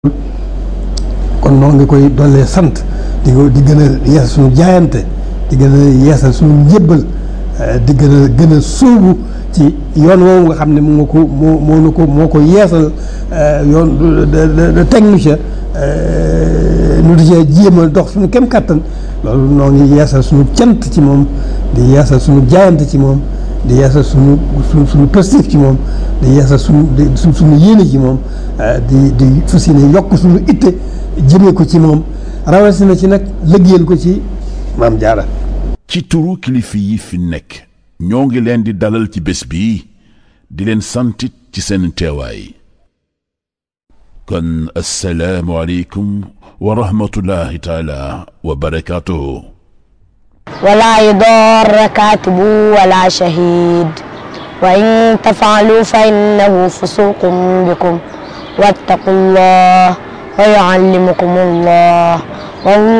kon noo ngi koy dollee sant di ko di gën a yeesal suñu jaayante di gën a yeesal suñu njébbal di gën a gën a sóobu ci yoon woowu nga xam ne moo ko moo moo nu ko moo ko yeesal yoon de teg nu ca nu di cee jéem a dox suñu kem kàttan loolu noo ngi yeesal suñu cant ci moom di yeesal suñu jaayante ci moom di yeesal suñu suñu suñu positif ci moom di yeesal suñu di suñu yéene ci moom di di fas yéene yokk suñu itte jëmee ko ci moom rawatina ci nag liggéeyal ko ci maam jaara ci turu kilifa yi fi nekk ñoo ngi leen di dalal ci bés bi di leen santit ci seen teewaay kon assalaamu aleykum wa rahmatullahi taala wa barakaatuhu ولا يضار كاتب ولا شهيد وإن تفعلوا فإنه فسوق بكم واتقوا الله ويعلمكم الله والله